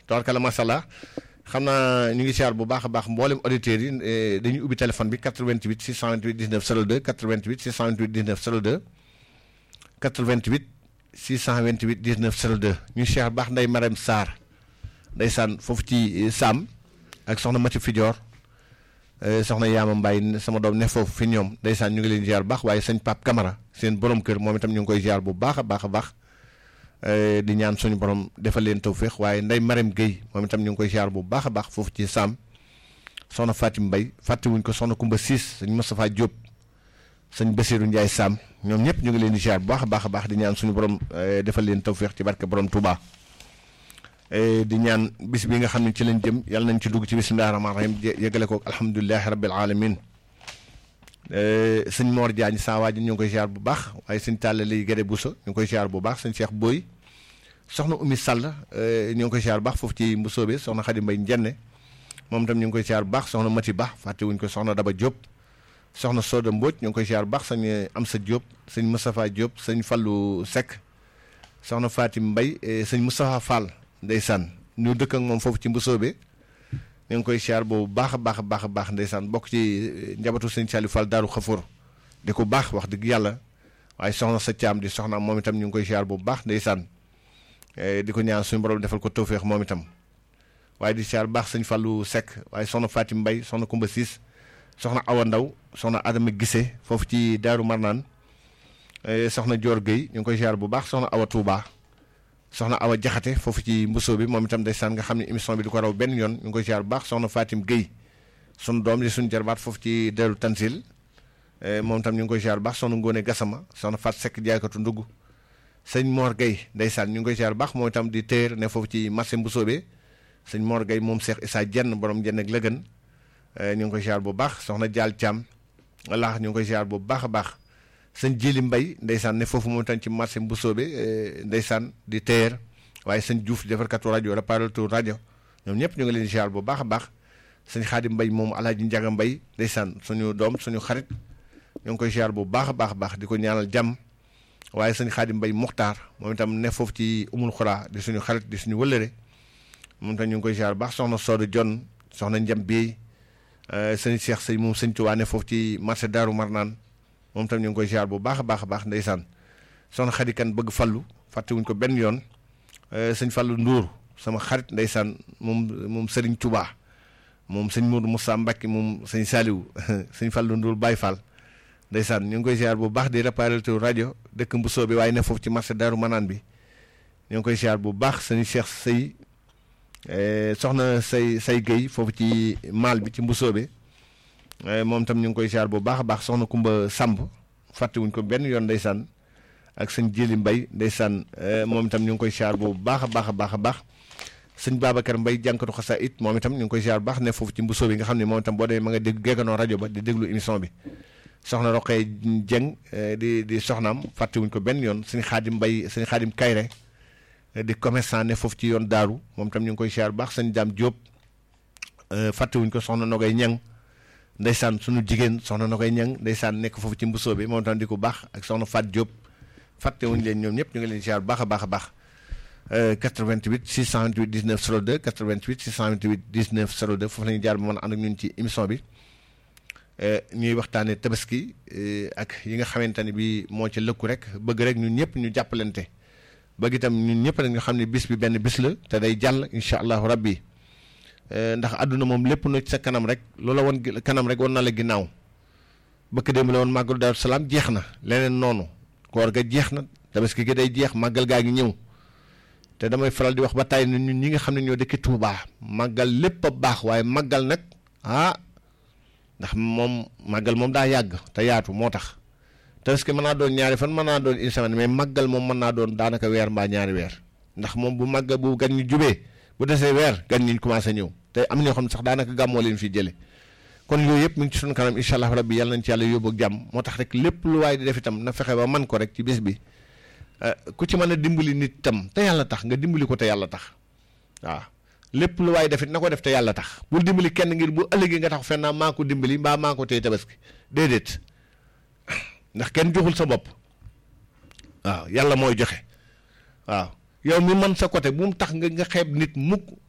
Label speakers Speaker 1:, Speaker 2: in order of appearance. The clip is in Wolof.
Speaker 1: tabarkalla macha allah xam naa ñu ngi siyaar bu baax a baax mboolem auditeurs yi dañuy ubbi téléphone bi 88 628 19 02 88 628 19 02 88 628 19 02 ñu siyaar baax nday Marème Sarr ndeysaan foofu ci Sam ak soxna Mati Fidior soxna Yaama Mbaye sama doom ne foofu fi ñoom ndeysaan ñu ngi leen ziar baax waaye sëñ Pape Camara seen borom kër moom itam ñu ngi koy ziar bu baax a baax a baax di ñaan suñu borom defal leen tawféex waaye nday Marème Guèye moom itam ñu ngi koy ziar bu baax a baax foofu ci Sam soxna Fatim Mbaye fàttewuñ ko soxna Kumba Siis sëñ Moustapha Diop sëñ Bassirou Ndiaye Sam ñoom ñëpp ñu ngi leen di ziar bu baax a baax a baax di ñaan suñu borom defal leen tawféex ci barke borom Touba. di ñaan bis bi nga xam ne ci lañ jëm yàlla nañ ci dugg ci bisimilah rahmaani rahim yëgale ko alhamdulilahi rabbil alamin sëñ Mor Diagne saa waa ji ñu ngi koy ziar bu baax waaye sëñ Talla lay Gede Bousso ñu ngi koy ziar bu baax sëñ Cheikh Boy soxna Oumy Sall ñu ngi koy ziar bu baax foofu ci Mbousso bi soxna Khady Mbaye Njenne moom itam ñu ngi koy ziar bu baax soxna Mati Ba fàttewuñ ko soxna Daba Diop soxna Soda Mbodj ñu ngi koy ziar bu baax sëñ Amsa Diop sëñ Moustapha Diop sëñ Fallou Seck soxna Fatim Mbaye sëñ Moustapha Fall. ndeysaan ñu dëkk ak moom foofu ci mbusoobe ñu ngi koy siyaar boobu baax a baax a baax a baax ndeysaan bokk ci njabatu sëñ Saliou Fall Daaru Xafoor di ko baax wax dëgg yàlla waaye soxna sa caam di soxna moom itam ñu ngi koy siyaar boobu baax ndeysaan di ko ñaan suñu borom defal ko tawféex moom itam waaye di siyaar baax sëñ Fallou Seck waaye soxna Fatim Mbay soxna Kumba Siis soxna Awa Ndaw soxna Adama Gise foofu ci Daaru Marnaan soxna Dior Gueye ñu ngi koy siyaar bu baax soxna Awa Touba soxna Awa Jaxate foofu ci mbusoo bi moom itam ndeysaan nga xam ne émission bi du ko raw benn yoon ñu ngi koy ziar bu baax soxna Fatim Guèye sunu doom di suñu jarbaat foofu ci deru Tansil moom itam ñu ngi koy ziar bu baax soxna Ngone Gassama soxna Fat Seck jaaykatu ndugg sëñ Mor Guèye ndeysaan ñu ngi koy ziar bu baax moom itam di téer ne foofu ci marché mbusoo bi sëñ Mor Guèye moom Cheikh Issa Dieng borom jenn ak lëgën ñu ngi koy ziar bu baax soxna Dial Thiam walla ñu ngi koy ziar bu baax a baax sëñ Jili Mbay ndeysaan ne foofu moom tam ci marché Mbusoobe ndeysaan di teer waaye sëñ Diouf defarkatu rajo réparateur rajo ñoom ñëpp ñu ngi leen di ziar bu baax a baax sëñ Xaadim Mbay moom Alaaji Njaga Mbay ndeysaan suñu doom suñu xarit ñu ngi koy ziar bu baax a baax a baax di ko ñaanal jàmm waaye sëñ Xaadim Mbay Muxtaar moom itam ne foofu ci umul xuraa di suñu xarit di suñu wëllëre moom itam ñu ngi koy ziar bu baax soxna Soodu Jon soxna Njam Biey sëñ Cheikh sëñ moom sëñ Tuubaa ne foofu ci marché Daaru Marnaan moom tam ñu ngi koy ziar bu baax a baax a baax ndeysaan soxna Xadi Kan bëgg fallu fàttewuñ ko benn yoon sëñ fallu Ndour sama xarit ndeysaan moom moom Sëriñ Tuubaa moom sëñ Mourou Moussa Mbacke moom sëñ Saliou sëñ fallu Ndour Baye Fall ndeysaan ñu ngi koy ziar bu baax di réparateur rajo dëkk Mbusoo bi waaye ne foofu ci marché Daaru Manaan bi ñu ngi koy ziar bu baax sëñ Cheikh Sey soxna say say Guèye foofu ci maal bi ci Mbusoo bi moom tam ñu ngi koy ziar bu baax a baax soxna Kumba Samb fàttewuñ ko benn yoon ndeysaan ak sëñ Jili Mbay ndeysaan moom itam ñu ngi koy ziar bu baax a baax a baax a baax sëñ Babacar Mbay jànkatu xasa it moom itam ñu ngi koy ziar bu baax ne foofu ci mbusoo bi nga xam ne moom itam boo demee ma nga dégg gegganoo rajo ba di déglu émission bi soxna Roqee Jeng di di soxnaam fàttewuñ ko benn yoon sëñ Xaadim Mbay sëñ Xaadim Kayre di commerçant ne foofu ci yoon daaru moom itam ñu ngi koy ziar bu baax sëñ Daam Jóob fàttewuñ ko soxna Nogay Ñang ndeysaan suñu jigéen soxna na koy ñang ndeysaan nekk foofu ci mbusoo bi moom tam di ko baax ak soxna Fat Diop fàttewuñu leen ñoom ñëpp ñu ngi leen ziar baax a baax a baax 88 628 19 02 88 628 19 02 foofu la ñuy jaar ba mën a ànd ak ñun ci émission bi ñuy waxtaanee tabaski ak yi nga xamante ne bi moo ci lëkku rek bëgg rek ñun ñëpp ñu jàppalante bëgg itam ñun ñëpp rek ñu xam ne bis bi benn bis la te day jàll incha allahu rabbi ndax àdduna moom lépp na ci sa kanam rek loola woon kanam rek woon na la ginnaaw bëkk démb la woon màggalu Daaru Salaam jeex na leneen noonu koor ga jeex na tabaski gi day jeex màggal gaa ngi ñëw te damay faral di wax ba tàyyi ne ñun ñi nga xam ne ñoo dëkki Tuubaa màggal lépp a baax waaye màggal nag ah ndax moom màggal moom daa yàgg te yaatu moo tax tabaski mën naa doon ñaari fan mën naa doon une semaine mais màggal moom mën naa doon daanaka weer mbaa ñaari weer ndax moom bu màggal bu gan ñu jubee bu desee weer gan ñi commencé ñëw te am ñoo xam ne sax daanaka gàmmoo leen fi jële kon yooyu yëpp mu ngi ci sunu kanam incha allah rabbi yàlla nañ ci yàlla yóbbu ak jàmm moo tax rek lépp lu waaye di def itam na fexe ba man ko rek ci bés bi ku ci mën a dimbali nit itam te yàlla tax nga dimbali ko te yàlla tax waaw lépp lu waaye def it na ko def te yàlla tax bul dimbali kenn ngir bu ëllëgee nga tax fenn maa ko dimbali mbaa maa ko tey tabaski déedéet ndax kenn joxul sa bopp waaw yàlla mooy joxe waaw yow mi man sa côté bu mu tax nga nga xeeb nit mukk